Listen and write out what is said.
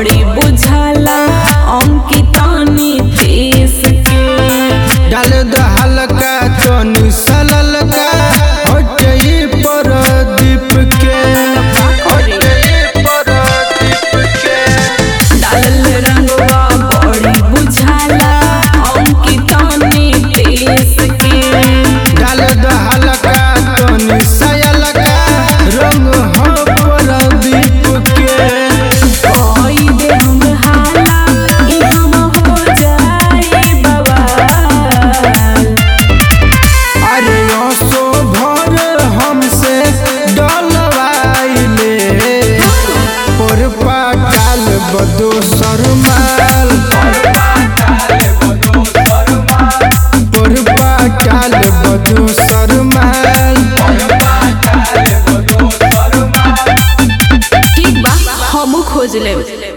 बड़ी बुझाला अंकिता नीतीश के डाल द हल्का तनी सललका हटई प्रदीप के हटई प्रदीप के डालल रंगवा बड़ी बुझाला अंकिता नीतीश के डाल द हल्का तनी सयलका रंग हो प्रदीप के कोई दे हम हाला ई हम हो जाए बवाल अरे असो भर हमसे डलवाइले पर पाकाल बदोस